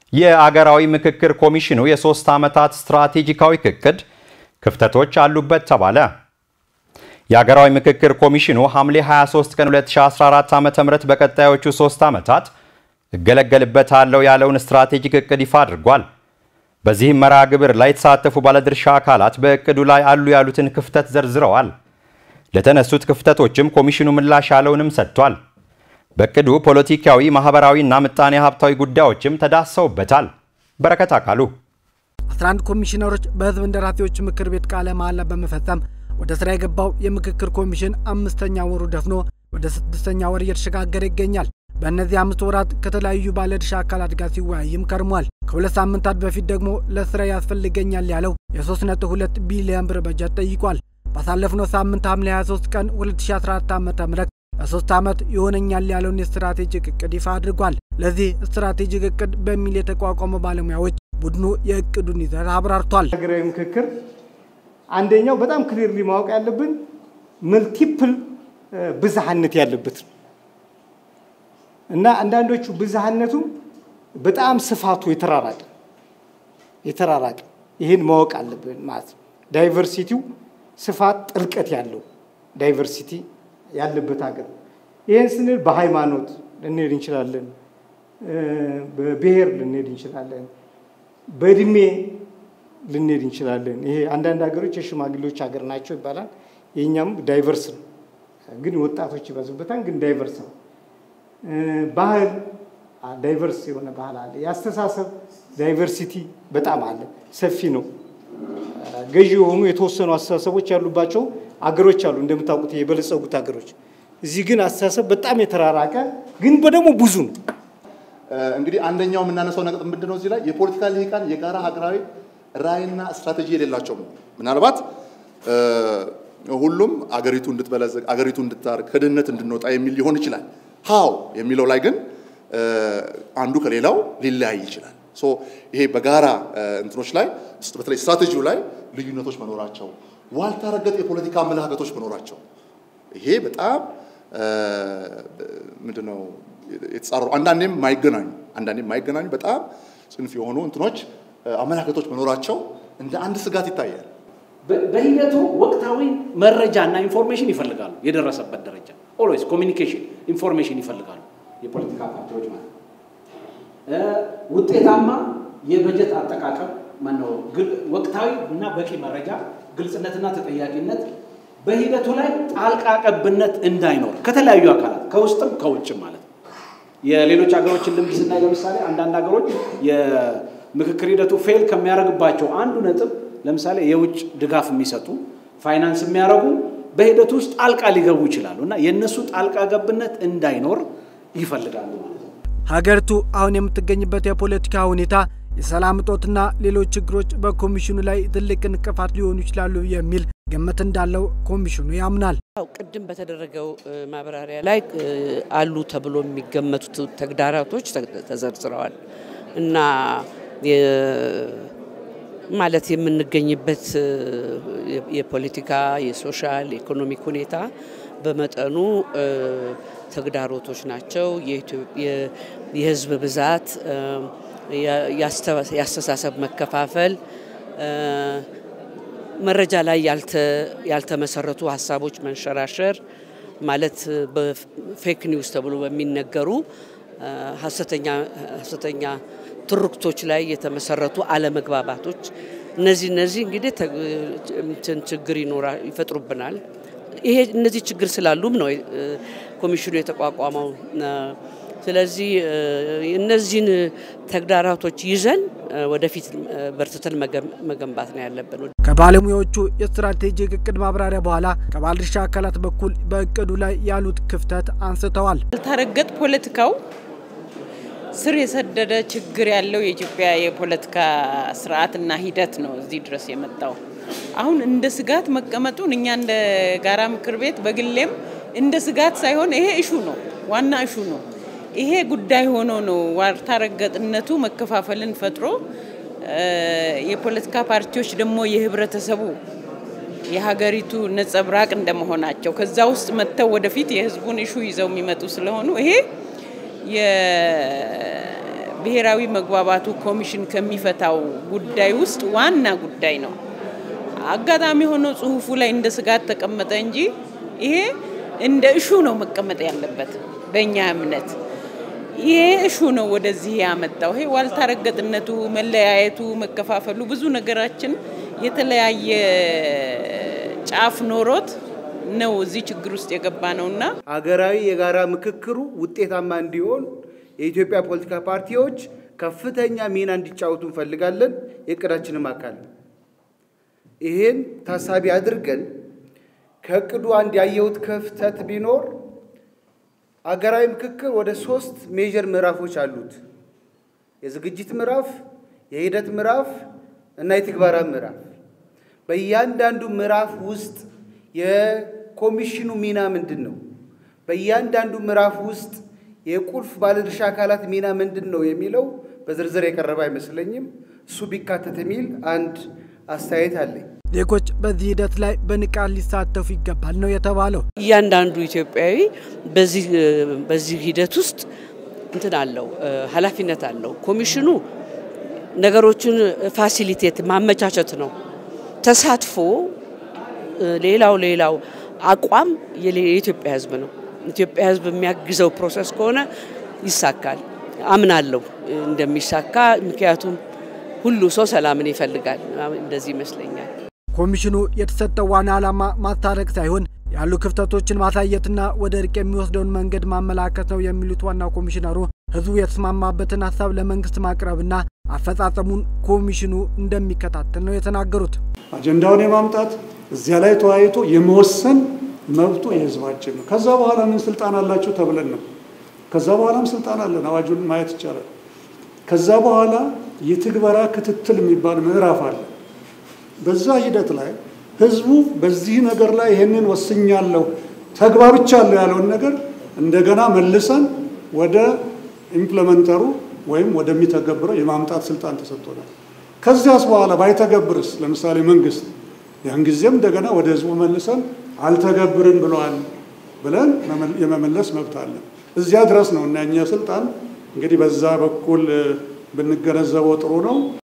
የአገራዊ ምክክር ኮሚሽኑ የሶስት ዓመታት ስትራቴጂካዊ እቅድ ክፍተቶች አሉበት ተባለ። የአገራዊ ምክክር ኮሚሽኑ ሐምሌ 23 ቀን 2014 ዓ.ም በቀጣዮቹ ሶስት ዓመታት እገለገልበታለሁ ያለውን ስትራቴጂክ እቅድ ይፋ አድርጓል። በዚህም መርሃ ግብር ላይ የተሳተፉ ባለድርሻ አካላት በእቅዱ ላይ አሉ ያሉትን ክፍተት ዘርዝረዋል። ለተነሱት ክፍተቶችም ኮሚሽኑ ምላሽ ያለውንም ሰጥቷል። በእቅዱ ፖለቲካዊ፣ ማህበራዊና ምጣኔ ሀብታዊ ጉዳዮችም ተዳሰውበታል። በረከት አካሉ 11 ኮሚሽነሮች በህዝብ እንደራሴዎች ምክር ቤት ቃለ መሃላ በመፈጸም ወደ ስራ የገባው የምክክር ኮሚሽን አምስተኛ ወሩ ደፍኖ ወደ ስድስተኛ ወር እየተሸጋገረ ይገኛል። በእነዚህ አምስት ወራት ከተለያዩ ባለድርሻ አካላት ጋር ሲወያይም ከርሟል። ከሁለት ሳምንታት በፊት ደግሞ ለስራ ያስፈልገኛል ያለው የ3.2 ቢሊዮን ብር በጀት ጠይቋል። ባሳለፍነው ሳምንት ሐምሌ 23 ቀን 2014 ዓ ም በሶስት ዓመት ይሆነኛል ያለውን የስትራቴጂክ እቅድ ይፋ አድርጓል። ለዚህ ስትራቴጂክ እቅድ በሚል የተቋቋመ ባለሙያዎች ቡድኑ የእቅዱን ይዘት አብራርቷል። ሀገራዊ ምክክር አንደኛው በጣም ክሊርሊ ማወቅ ያለብን መልቲፕል ብዝሃነት ያለበት ነው እና አንዳንዶቹ ብዝሃነቱ በጣም ስፋቱ የተራራቀ የተራራቀ ይህን ማወቅ አለብን ማለት ነው። ዳይቨርሲቲው ስፋት ጥልቀት ያለው ዳይቨርሲቲ ያለበት ሀገር ይህን ስንል በሃይማኖት ልንሄድ እንችላለን፣ በብሔር ልንሄድ እንችላለን፣ በእድሜ ልንሄድ እንችላለን። ይሄ አንዳንድ ሀገሮች የሽማግሌዎች ሀገር ናቸው ይባላል። የእኛም ዳይቨርስ ነው፣ ግን ወጣቶች ይበዙበታል፣ ግን ዳይቨርስ ነው። ባህል ዳይቨርስ የሆነ ባህል አለ። የአስተሳሰብ ዳይቨርሲቲ በጣም አለ፣ ሰፊ ነው። ገዢ የሆኑ የተወሰኑ አስተሳሰቦች ያሉባቸው አገሮች አሉ፣ እንደምታውቁት የበለጸጉት ሀገሮች። እዚህ ግን አስተሳሰብ በጣም የተራራቀ ግን ደግሞ ብዙ ነው። እንግዲህ አንደኛው የምናነሳው ነጥብ ምንድን ነው? እዚህ ላይ የፖለቲካ ልሂቃን የጋራ ሀገራዊ ራዕይና ስትራቴጂ የሌላቸው ነው። ምናልባት ሁሉም አገሪቱ እንድትበለጽግ አገሪቱ እንድታር ከድህነት እንድንወጣ የሚል ሊሆን ይችላል። ሃው የሚለው ላይ ግን አንዱ ከሌላው ሊለያይ ይችላል። ሶ ይሄ በጋራ እንትኖች ላይ በተለይ ስትራቴጂው ላይ ልዩነቶች መኖራቸው፣ ዋልታ ረገጥ የፖለቲካ አመለካከቶች መኖራቸው ይሄ በጣም ምንድነው የተጻረሩ አንዳንዴም ማይገናኙ አንዳንዴም ማይገናኙ በጣም ጽንፍ የሆኑ እንትኖች አመለካከቶች መኖራቸው እንደ አንድ ስጋት ይታያል። በሂደቱ ወቅታዊ መረጃና ኢንፎርሜሽን ይፈልጋሉ። የደረሰበት ደረጃ ኦልዌይስ ኮሚኒኬሽን ኢንፎርሜሽን ይፈልጋሉ የፖለቲካ ፓርቲዎች ማለት ነው። ውጤታማ የበጀት አጠቃቀም ማነው ወቅታዊ እና በቂ መረጃ፣ ግልጽነትና ተጠያቂነት፣ በሂደቱ ላይ ጣልቃ ቀብነት እንዳይኖር ከተለያዩ አካላት ከውስጥም ከውጭም ማለት ነው። የሌሎች ሀገሮችን ልምድ ስናይ ለምሳሌ አንዳንድ ሀገሮች የምክክር ሂደቱ ፌል ከሚያደርግባቸው አንዱ ነጥብ ለምሳሌ የውጭ ድጋፍ የሚሰጡ ፋይናንስ የሚያደርጉ በሂደቱ ውስጥ ጣልቃ ሊገቡ ይችላሉ እና የእነሱ ጣልቃ ገብነት እንዳይኖር ይፈልጋሉ ማለት ነው። ሀገሪቱ አሁን የምትገኝበት የፖለቲካ ሁኔታ፣ የሰላም እጦትና ሌሎች ችግሮች በኮሚሽኑ ላይ ትልቅ እንቅፋት ሊሆኑ ይችላሉ የሚል ግምት እንዳለው ኮሚሽኑ ያምናል። ቅድም በተደረገው ማብራሪያ ላይ አሉ ተብሎ የሚገመቱት ተግዳሮቶች ተዘርዝረዋል እና ማለት የምንገኝበት የፖለቲካ፣ የሶሻል፣ የኢኮኖሚክ ሁኔታ በመጠኑ ተግዳሮቶች ናቸው። የህዝብ ብዛት፣ የአስተሳሰብ መከፋፈል፣ መረጃ ላይ ያልተመሰረቱ ሀሳቦች መንሸራሸር ማለት በፌክ ኒውስ ተብሎ በሚነገሩ ሀሰተኛ ትርክቶች ላይ የተመሰረቱ አለመግባባቶች እነዚህ እነዚህ እንግዲህ ችግር ይፈጥሩብናል። ይሄ እነዚህ ችግር ስላሉም ነው ኮሚሽኑ የተቋቋመው። ስለዚህ እነዚህን ተግዳራቶች ይዘን ወደፊት በርትተን መገንባት ነው ያለብን። ከባለሙያዎቹ የስትራቴጂክ እቅድ ማብራሪያ በኋላ ከባለድርሻ አካላት በኩል በእቅዱ ላይ ያሉት ክፍተት አንስተዋል። ያልተረገጥ ፖለቲካው ስር የሰደደ ችግር ያለው የኢትዮጵያ የፖለቲካ ስርዓትና ሂደት ነው እዚህ ድረስ የመጣው። አሁን እንደ ስጋት መቀመጡን እኛ እንደ ጋራ ምክር ቤት በግሌም እንደ ስጋት ሳይሆን ይሄ እሹ ነው፣ ዋና እሹ ነው። ይሄ ጉዳይ ሆኖ ነው ዋልታ ረገጥነቱ መከፋፈልን ፈጥሮ የፖለቲካ ፓርቲዎች ደግሞ የህብረተሰቡ የሀገሪቱ ነጸብራቅ እንደመሆናቸው ከዛ ውስጥ መጥተው ወደፊት የህዝቡን እሹ ይዘው የሚመጡ ስለሆኑ ይሄ ብሔራዊ መግባባቱ ኮሚሽን ከሚፈታው ጉዳይ ውስጥ ዋና ጉዳይ ነው። አጋጣሚ ሆኖ ጽሁፉ ላይ እንደ ስጋት ተቀመጠ እንጂ ይሄ እንደ እሹ ነው መቀመጥ ያለበት በእኛ እምነት። ይሄ እሹ ነው ወደዚህ ያመጣው። ይሄ ዋልታ ረገጥነቱ፣ መለያየቱ፣ መከፋፈሉ ብዙ ነገራችን የተለያየ ጫፍ ኖሮት ነው እዚህ ችግር ውስጥ የገባ ነውና ሀገራዊ የጋራ ምክክሩ ውጤታማ እንዲሆን የኢትዮጵያ ፖለቲካ ፓርቲዎች ከፍተኛ ሚና እንዲጫወቱ እንፈልጋለን። የእቅዳችንም አካል ነው። ይሄን ታሳቢ አድርገን ከእቅዱ አንድ ያየሁት ክፍተት ቢኖር አገራዊ ምክክር ወደ ሶስት ሜጀር ምዕራፎች አሉት። የዝግጅት ምዕራፍ፣ የሂደት ምዕራፍ እና የትግበራ ምዕራፍ። በእያንዳንዱ ምዕራፍ ውስጥ የኮሚሽኑ ሚና ምንድን ነው? በእያንዳንዱ ምዕራፍ ውስጥ የቁልፍ ባለድርሻ አካላት ሚና ምንድን ነው የሚለው በዝርዝር የቀረበ አይመስለኝም። እሱ ቢካተት የሚል አንድ አስተያየት አለኝ። ዜጎች በዚህ ሂደት ላይ በንቃት ሊሳተፉ ይገባል ነው የተባለው። እያንዳንዱ ኢትዮጵያዊ በዚህ በዚህ ሂደት ውስጥ እንትን አለው ኃላፊነት አለው። ኮሚሽኑ ነገሮችን ፋሲሊቴት ማመቻቸት ነው። ተሳትፎ ሌላው ሌላው አቋም የኢትዮጵያ ሕዝብ ነው። ኢትዮጵያ ሕዝብ የሚያግዘው ፕሮሰስ ከሆነ ይሳካል አምናለሁ እንደሚሳካ። ምክንያቱም ሁሉ ሰው ሰላምን ይፈልጋል። እንደዚህ ይመስለኛል። ኮሚሽኑ የተሰጠው ዋና ዓላማ ማስታረቅ ሳይሆን ያሉ ክፍተቶችን ማሳየትና ወደ እርቅ የሚወስደውን መንገድ ማመላከት ነው የሚሉት ዋናው ኮሚሽነሩ ህዝቡ የተስማማበትን ሀሳብ ለመንግስት ማቅረብና አፈጻጸሙን ኮሚሽኑ እንደሚከታተል ነው የተናገሩት። አጀንዳውን የማምጣት እዚያ ላይ ተወያይቶ የመወሰን መብቱ የህዝባችን ነው። ከዛ በኋላ ምን ስልጣን አላቸው ተብለን ነው። ከዛ በኋላም ስልጣን አለን፣ አዋጁን ማየት ይቻላል። ከዛ በኋላ የትግበራ ክትትል የሚባል ምዕራፍ አለ። በዛ ሂደት ላይ ህዝቡ በዚህ ነገር ላይ ይሄንን ወስኛለሁ ተግባብቻለሁ ያለውን ነገር እንደገና መልሰን ወደ ኢምፕለመንተሩ ወይም ወደሚተገብረው የማምጣት ስልጣን ተሰጥቶናል። ከዚያስ በኋላ ባይተገብርስ ለምሳሌ መንግስት ያን ጊዜም እንደገና ወደ ህዝቡ መልሰን አልተገብርም ብለዋል ብለን የመመለስ መብት አለን። እዚያ ድረስ ነው እና እኛ ስልጣን እንግዲህ በዛ በኩል ብንገነዘበው ጥሩ ነው።